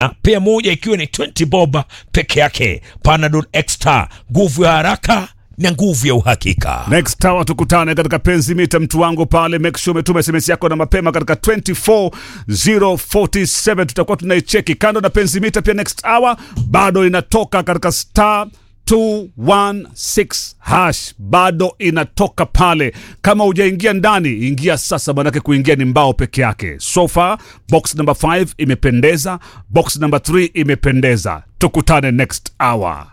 pea moja ikiwa ni 20 bob peke yake. Panadol Extra, nguvu ya haraka na nguvu ya uhakika. Next Tower tukutane katika penzi mita mtu wangu pale, make sure umetuma SMS yako na mapema katika 24047 tutakuwa tunaicheki. Kando na penzi mita, pia next hour bado inatoka katika star 216 hash bado inatoka pale. Kama hujaingia ndani, ingia sasa, manake kuingia ni mbao peke yake. So far box number 5 imependeza, box number 3 imependeza. Tukutane next hour.